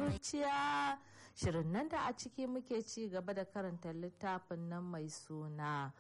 zuciya shirin nan da a ciki muke ci gaba da karanta littafin nan mai suna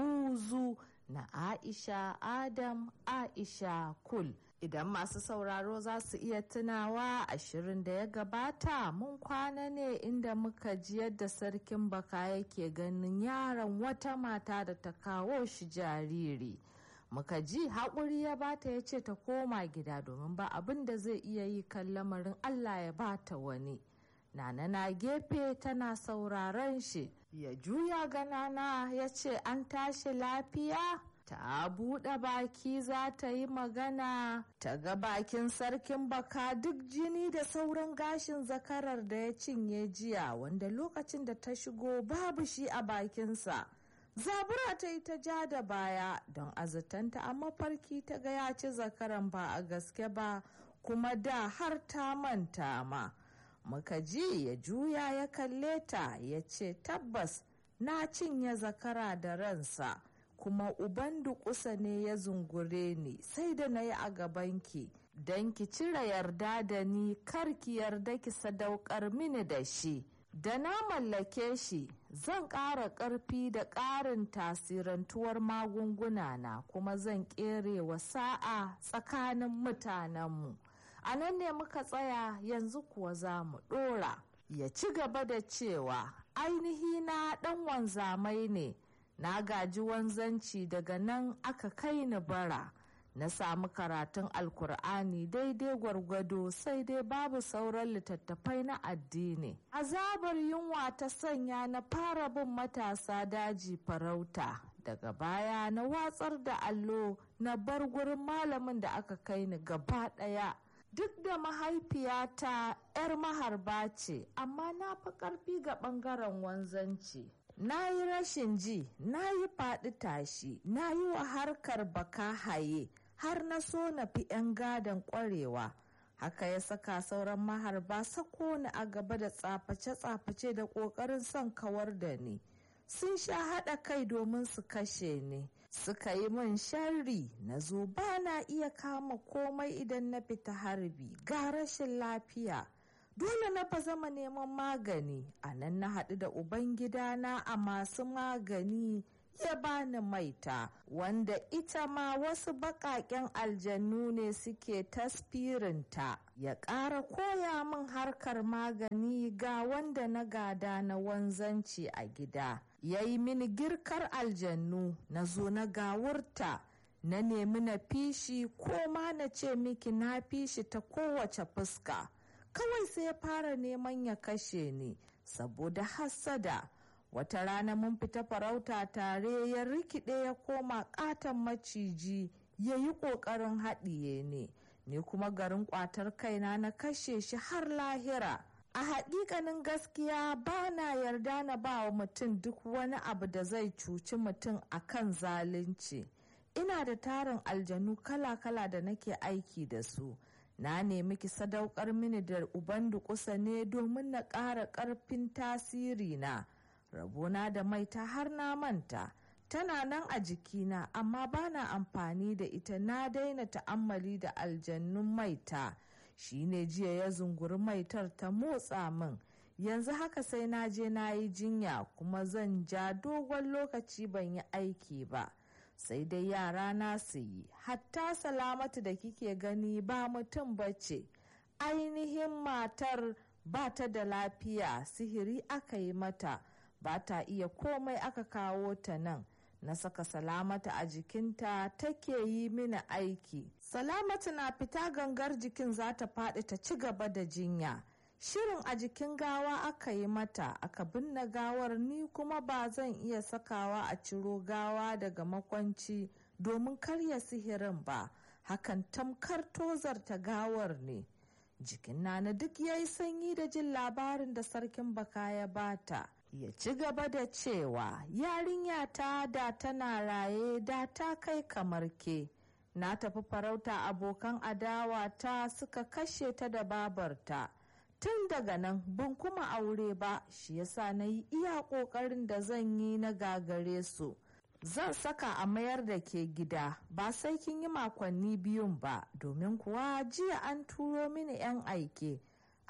buzu na aisha adam aisha kul idan masu sauraro za su iya tunawa ashirin da ya gabata mun kwana ne inda muka ji yadda sarkin baka yake ganin yaron wata mata da ta kawo shi jariri muka ji haƙuri ya bata ya ce ta koma gida domin ba abin da zai iya yi kan lamarin allah ya bata wani nana na gefe tana sauraron shi ya juya ganana ya ce an tashi lafiya ta buɗe baki za ta yi magana ta ga bakin sarkin baka duk jini da sauran gashin zakarar da ya cinye jiya wanda lokacin da ta shigo babu shi a bakinsa zabura ta yi ta ja da baya don azatanta a mafarki ta ga ya ci zakaran ba a gaske ba kuma da har ta manta ma muka ji ya juya ya kalle ta ya ce tabbas na cinye zakara da ransa kuma uban dukusa ne ya zungure ni sai da na yi a gabanki don ki cire yarda da ni kar ki yarda ki sadaukar mini da shi da na mallake shi zan ƙara ƙarfi da ƙarin tasirantuwar magunguna na kuma zan ƙere wa sa'a tsakanin mutanenmu a nan ne muka tsaya yanzu kuwa za mu ɗora ya ci gaba da cewa ainihi na ɗan wanzamai ne na gaji wanzanci daga nan aka kai ni bara na samu karatun alkur'ani daidai gwargwado sai dai babu sauran littattafai na addini azabar yunwa ta sanya na fara bin matasa daji farauta daga baya na watsar da allo na bar gurin malamin da aka kai ni gaba ɗaya duk da mahaifiyata 'yar maharba ce amma na fi ƙarfi ga ɓangaren wanzanci na yi rashin ji na yi faɗi tashi na yi wa harkar baka haye har na so na fi 'yan gadon ƙwarewa haka ya saka sauran maharba sako ni a gaba da tsaface-tsaface da ƙoƙarin son kawar da ni sun sha haɗa kai domin su kashe ni suka yi min sharri na zo ba na iya kama komai idan na fita harbi ga rashin lafiya dole na ba zama neman magani a nan na haɗu da ubangidana a masu magani ya bani maita wanda ita ma wasu baƙaƙen aljannu ne suke tasfirinta ya ƙara koya min harkar magani ga wanda na gada na wanzanci a gida ya yi mini girkar aljannu na zo na gawurta na nemi na fishi ko ma na ce miki na fishi ta kowace fuska kawai sai ya fara neman ya kashe ni saboda hassada wata rana mun fita farauta tare ya rikide ya koma katon maciji ya yi ƙoƙarin haɗiye ne ni kuma garin ƙwatar kaina na kashe shi har lahira a haƙiƙanin gaskiya ba na yarda na ba wa mutum duk wani abu da zai cuci mutum a kan zalunci ina da tarin aljanu kala-kala da nake aiki da su na nemi ki sadaukar mini da uban dukusa ne domin na ƙara ƙarfin tasiri na rabona da maita har na manta tana nan a jikina amma ba na amfani da ita na daina ta'ammali da aljannun maita shine jiya ya zunguri maitar ta motsa min yanzu haka sai na je na yi jinya kuma zan ja dogon lokaci ban yi aiki ba sai dai yara na su yi hatta salamatu da kike gani ba mutum bace ainihin matar ba ta da lafiya sihiri aka yi mata ba ta iya komai aka kawo ta nan na saka salamata a jikinta take yi mini aiki salamatu na fita gangar jikin za ta faɗi ta ci gaba da jinya shirin a jikin gawa aka yi mata aka binne gawar ni kuma ba zan iya sakawa a ciro gawa daga makwanci domin karya sihirin ba hakan tamkar tozarta gawar ne jikin nana duk ya yi sanyi da jin labarin da sarkin baka ya bata ya ci gaba da cewa yarinya ta da tana raye da ta kai kamar ke na tafi farauta abokan adawa ta suka kashe ta da babarta tun daga nan ban kuma aure ba shi yasa na yi iya ƙoƙarin da zan yi na gagare su zan saka a mayar da ke gida ba sai kin yi makonni biyun ba domin kuwa jiya an turo mini 'yan aike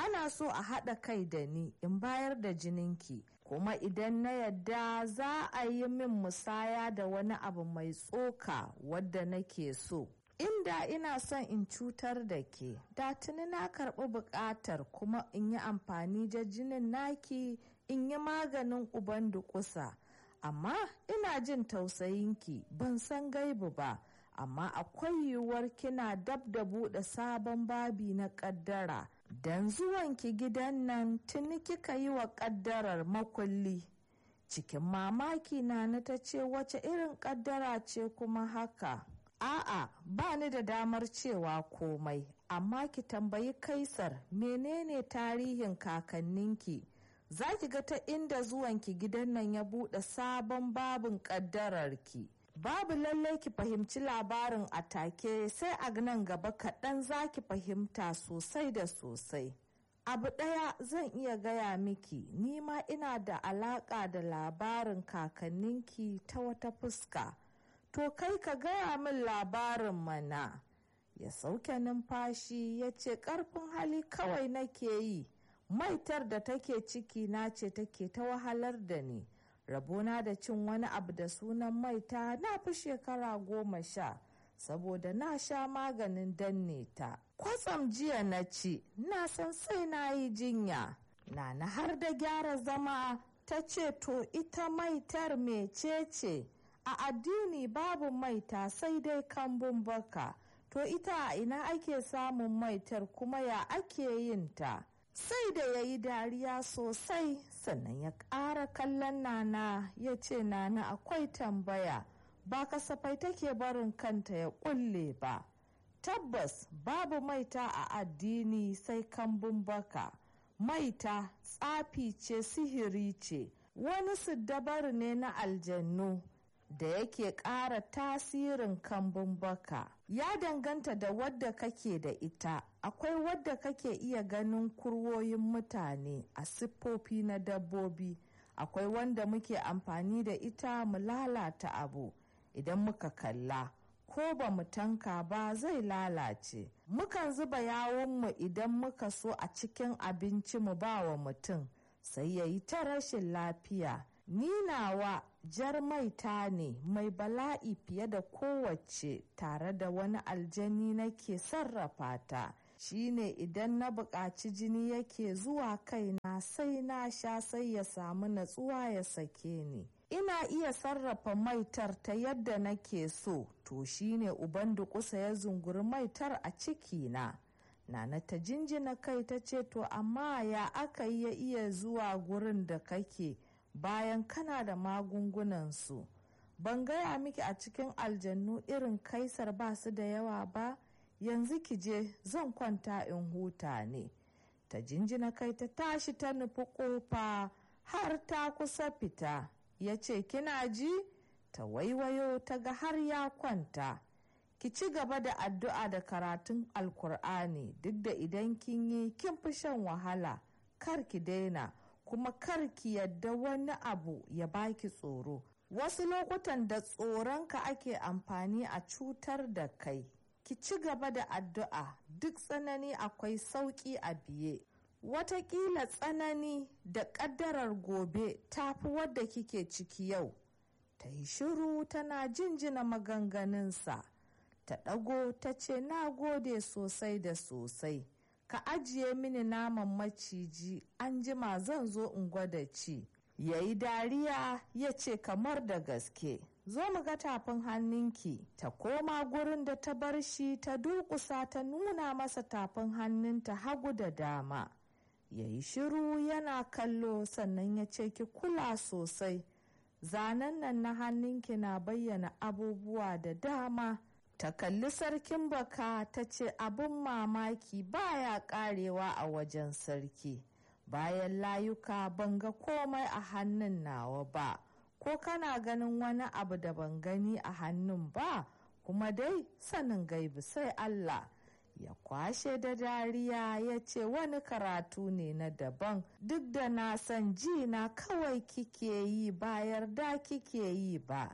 ana so a haɗa kai da ni in bayar da jininki kuma idan na yadda za a yi min musaya da wani abu mai tsoka wadda nake so inda ina son in cutar da ke da tuni na karɓi buƙatar kuma in yi amfani da jinin naki in yi maganin uban dukusa amma ina jin tausayinki ban san gaibu ba amma akwai yiwuwar kina dab da buɗe sabon babi na ƙaddara don zuwanki gidan nan tuni kika yi wa ƙaddarar makulli cikin mamaki na na ta ce wace irin ƙaddara ce kuma haka a'a ba ni da damar cewa komai amma ki tambayi kaisar menene tarihin kakanninki za ki ga ta inda zuwanki gidan nan ya buɗe sabon babin ƙaddararki babu lallai ki fahimci labarin a take sai a nan gaba kaɗan za ki fahimta sosai da sosai abu ɗaya zan iya gaya miki nima ina da alaƙa da labarin kakanninki ta wata fuska to kai ka gaya min labarin mana ya sauke numfashi ya ce ƙarfin hali kawai nake yi maitar da take ciki na ce take ta wahalar da ni rabona da cin wani abu da sunan maita na fi shekara goma sha saboda na sha maganin danne ta kwatsam jiya na ci na san sai na yi jinya na na har da gyara zama ta ce to ita maitar mecece a addini babu maita sai dai kambun baka to ita a ina ake samun maitar kuma ya ake yin ta sai da ya yi dariya sosai sannan ya ƙara kallon nana ya ce nana akwai tambaya ba kasafai take barin kanta ya ƙulle ba tabbas babu maita a addini sai kambun baka maita tsafi ce sihiri ce wani siddabar ne na aljannu da yake ƙara tasirin kambun baka ya danganta da wadda kake da ita akwai wadda kake iya ganin kurwoyin mutane a siffofi na dabbobi akwai wanda muke amfani da ita mu lalata abu idan muka kalla ko ba mu tanka ba zai lalace mukan zuba yawunmu idan muka so a cikin abinci mu ba wa mutum sai ya yi ta rashin lafiya ni nawa jar maita ne mai bala'i fiye da kowace tare da wani aljani nake sarrafa ta shine idan na buƙaci jini yake zuwa kaina sai na sha sai ya samu natsuwa ya sake ni ina iya sarrafa maitar ta yadda nake so to shine uban dukusa ya zunguri maitar a cikina nana ta jinjina kai ta ce to amma ya aka yi ya iya zuwa gurin da kake bayan kana da magungunansu ban gaya miki a cikin aljannu irin kaisar ba su da yawa ba yanzu ki je zan kwanta in huta ne ta jinjina kai ta tashi ta nufi kofa har ta kusa fita ya ce kina ji ta waiwayo ta ga har ya kwanta ki ci gaba da addu'a da karatun alkur'ani duk da idan kin yi kin fi shan wahala kar ki daina kuma kar ki yadda wani abu ya baki tsoro wasu lokutan da tsoronka ake amfani a cutar da kai ki ci gaba da addu'a duk tsanani akwai sauƙi a biye watakila tsanani da ƙaddarar gobe ta fi wadda kike ciki yau ta yi shiru tana jinjina maganganunsa ta ɗago ta ce na gode sosai da sosai ka ajiye mini naman maciji an jima zan zo in gwada ci ya yi dariya ya ce kamar da gaske zo mu ga tafin hannunki ta koma gurin da ta bar shi ta durƙusa ta nuna masa tafin hannunta hagu da dama ya yi shiru yana kallo sannan ya ce ki kula sosai zanen nan na hannunki na bayyana abubuwa da dama ta kalli sarkin baka ta ce abin mamaki baya karewa a wajen sarki bayan layuka ban ga komai a hannun nawa ba ko kana ganin wani abu da ban gani a hannun ba kuma dai sanin gaibi sai Allah ya kwashe da dariya ya ce wani karatu ne na daban duk da na san ji na kawai kike yi ba yarda kike yi ba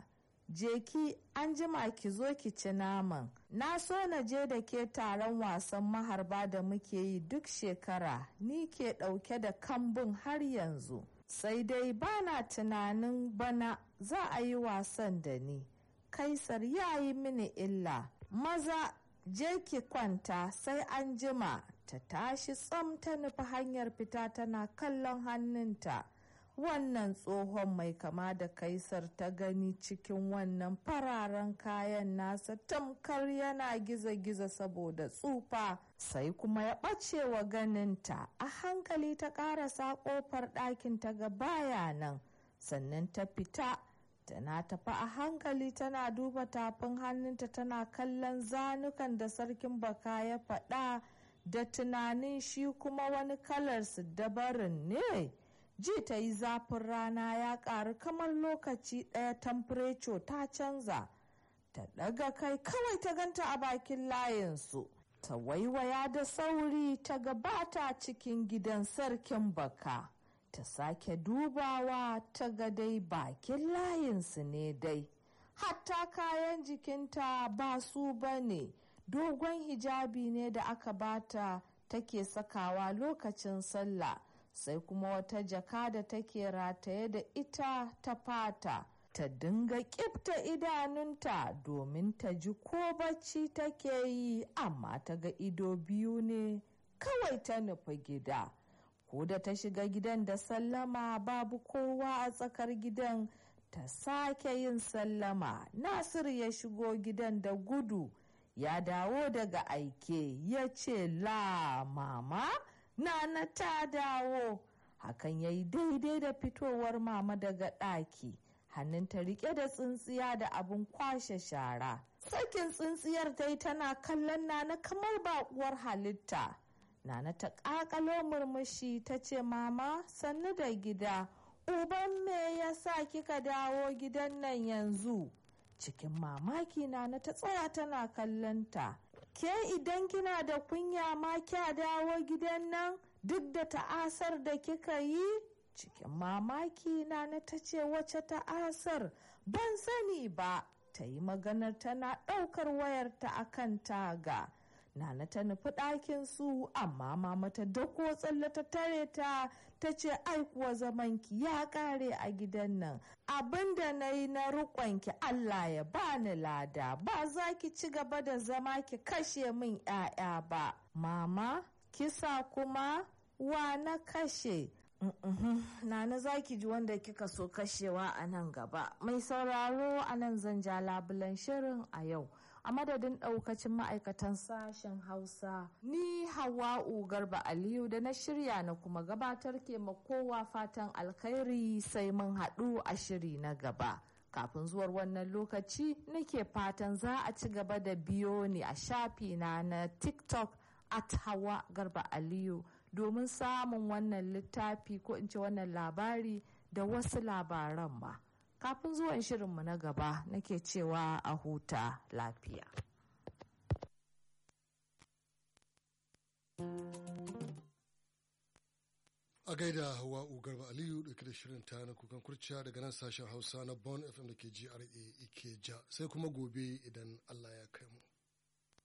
je ki an jima ki zo ki ci naman na so na je da ke taron wasan maharba da muke yi duk shekara ni ke ɗauke da kambun har yanzu sai dai bana tunanin bana za a yi wasan da ni kaisar ya yi mini illa maza je ki kwanta sai an jima ta tashi tsam ta nufi hanyar fita tana kallon hannunta wannan tsohon mai kama da kaisar ta gani cikin wannan fararen kayan nasa tamkar yana giza-giza saboda tsufa sai kuma ya ɓace wa ganinta a hankali ta ƙarasa ƙofar ɗakin ta ga baya nan sannan ta fita tana tafi a hankali tana duba tafin hannunta tana kallon zanukan da sarkin baka ya faɗa da tunanin shi kuma wani kalarsu dabarin ne ji ta yi zafin rana ya ƙaru kamar lokaci ɗaya tamfureco ta canza ta ɗaga kai kawai ta ganta a bakin layinsu ta waiwaya da sauri ta gabata cikin gidan sarkin baka ta sake dubawa ta ga dai bakin layinsu ne dai hatta kayan jikinta ba su ba ne dogon hijabi ne da aka bata take sakawa lokacin sallah sai kuma wata jaka da take rataye da ita ta fata ta dinga kifta idanunta domin ta ji ko bacci take yi amma ta ga ido biyu ne kawai ta nufi gida ko da ta shiga gidan da sallama babu kowa a tsakar gidan ta sake yin sallama nasir ya shigo gidan da gudu ya dawo daga aike ya ce la mama nana ta dawo hakan ya yi daidai da fitowar mama daga ɗaki hannunta rike da tsintsiya da abin kwashe shara sakin tsintsiyar dai tana kallon nana kamar baƙuwar halitta nana ta ƙaƙalo murmushi ta ce mama sannu da gida uban me ya sa kika dawo gidan nan yanzu cikin mamaki nana ta tsaya tana kallonta ke idan kina da kunya ma kya dawo gidan nan duk da ta'asar da kika yi cikin mamaki nana ta ce wace ta'asar ban sani ba ta yi maganar tana ɗaukar wayarta a kan taga nana ta nufi ɗakin su amma mama ta dako tsalle ta tare ta ta ce ai kuwa zamanki ya ƙare a gidan nan abin da na yi na riƙonki allah ya bani lada ba za ki ci gaba da zama ki kashe min 'ya'ya ba mama kisa kuma wa na kashe Nana za ki ji wanda kika so kashewa a nan gaba. Mai sauraro a nan zan ja labulan shirin a yau. A madadin ɗaukacin ma'aikatan sashen Hausa, ni Hawa'u Garba Aliyu da na shirya na kuma gabatar ke kowa fatan alkhairi sai mun haɗu a shiri na gaba. Kafin zuwar wannan lokaci nake fatan za a ci gaba da biyo ni a shafina na TikTok at Hawa Garba Aliyu. domin samun wannan littafi ko in ce wannan labari da wasu labaran ba kafin zuwan shirinmu na gaba nake cewa a huta lafiya a gaida hawa garba aliyu dauke da shirin ta na kukan kurciya daga nan sashen hausa na bon fm da ke gra ikeja sai kuma gobe idan allah ya kai mu